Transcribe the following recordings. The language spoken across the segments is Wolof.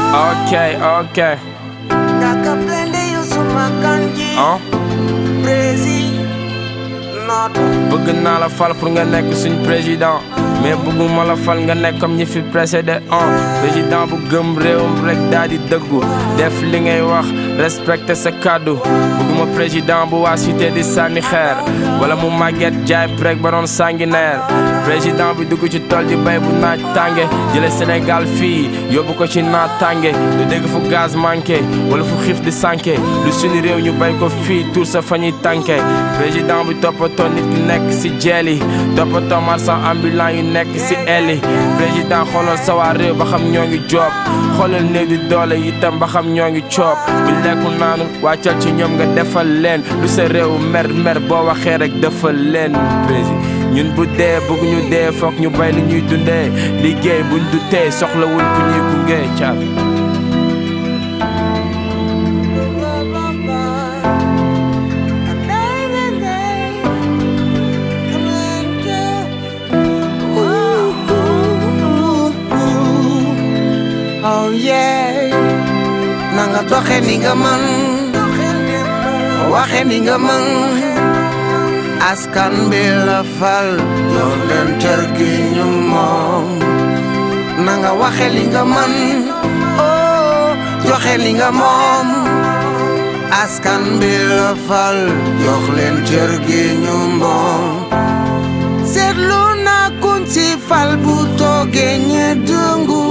ok ok Ngaka blende Yusuma Kanji ah Prési Noto bëgg naa la fal pour nga nekk suñ président mais bëgguma la fal nga nekk comme ñi fi précédé ah président bu gëm réewam rek daal di dëggu def li ngay wax respecté sa kàddu bëgguma président bu waa cité di sànni xeer wala mu màgget jaay rek ba doon sanguinaire président bi dugg ci tool di bay bu naaj tànge jële Sénégal fii yóbbu ko ci naaj tànge du dégg fu gaz manqué wala fu xiif di sànke lu suñu réew ñu bay ko fii tur sa fa ñuy tànke président bi toppatoo nit ki nekk si jeel yi toppatoo marchand ambulant yu nekk si el yi président xoolal sa waa réew ba xam ñoo ngi joob xoolal néew di doole itam ba xam ñoo ngi coob bu lekkul naanu wàccal ci ñoom nga defal leen lu sa réew mer mer boo waxee rek defal leen président ñun bu dee bëgg ñu dee foog ñu bay li ñuy dundee liggéey buñ du tee soxla wuñ ku ñuy gunge caat Oh yeah Nanga doxe ni nga man Waxe ni nga man Askan bi la fal Jox leen cër gi ñu moom Nanga waxe li nga man Oh joxe li nga moom Askan bi la fal Jox leen cër gi ñu moom seetlu naa kuñ ci fal bu toogee ñe dëngu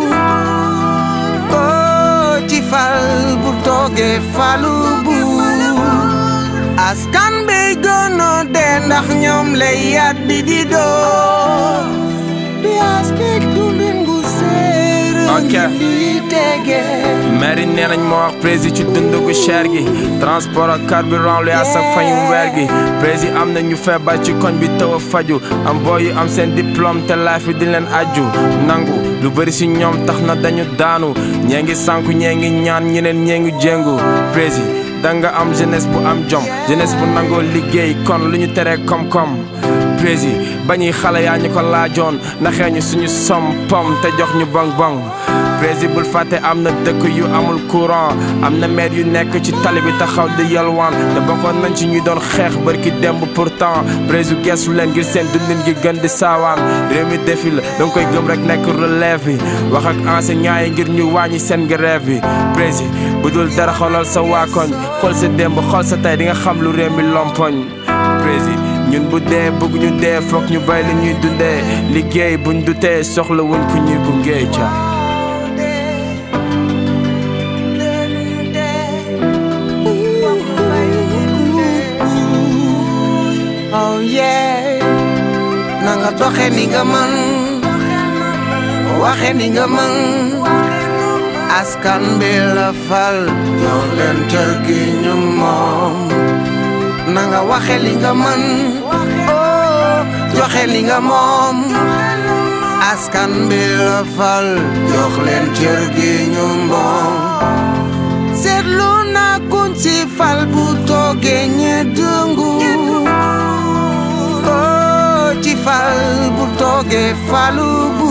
oh ci fal bu toogee falu bu askan bi gën a dee ndax ñoom lay yat bi di doo bi aspect dundin gu séer Ok. di tege mairie nee nañ ma wax prési ci dund gu cher gi transport ak carburant lu yaa sa fayu weer gi prési am na ñu feebar ci koñ bi taw a faju am booy yu am seen diplôme te life bi di leen aju nangu lu bëri si ñoom tax na dañu daanu ñee ngi sànku ñee ngi ñaan ñeneen ñee ngi jéngu prési danga am jeunesse bu am jom jeunesse bu nangoo liggéey kon lu ñu teree koom-koom prési bañuy xale yaa ñu ko laajoon naxee ñu suñu som pom te jox ñu bong bong prési bul fàtte am na dëkk yu amul courant am na maire yu nekk ci tali bi taxaw di yalwaan te bokkoon nañ ci ñuy doon xeex bërki démb pourtant prési geesu leen ngir seen dundin gi gën di saawaan réew mi defi la danga koy gëm rek nekk relève bi wax ak enseignant yi ngir ñu wàññi seen grève bi prési bu dul dara xoolal sa waa koñ xool sa démb xool sa tey di nga xam lu réew mi lompoñ prési ñun bu dee bëgg ñu dee foog ñu bay li ñuy dundee liggéey buñ du tee soxla wuñ ku ñuy gunge ca Oh yeah Nanga doxe ni nga man Waxe ni nga man Askan bi la fal Jox leen cër gi ñu moom Nanga waxe li nga man Oh joxe li nga moom Askan bi la fal Jox leen cër gi ñu moom seetlu naa kuñ ci fal bu toogee ñe dëngu oh ci fal bu toogee falu bu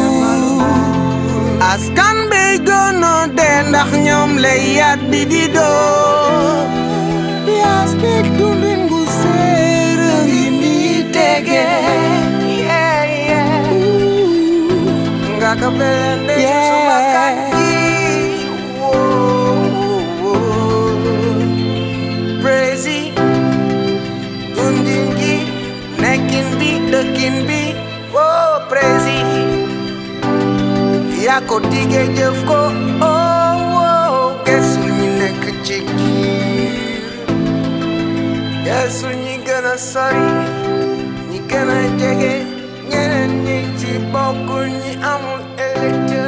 askan bi gën a dee ndax ñoom lay yat bi di doo bi aspect dundin gu séer ngi mi tege yeah, yeah. nga ka belende suma kanji Praise dundin gi nekkin bi dëkkin bi oh praise yaa ko diggee jëf ko oh oh gesul ñi nekk ci giir gesul ñi gën a sori ñi gën a jege ñeneen ñi ci bokkul ñi amul électeur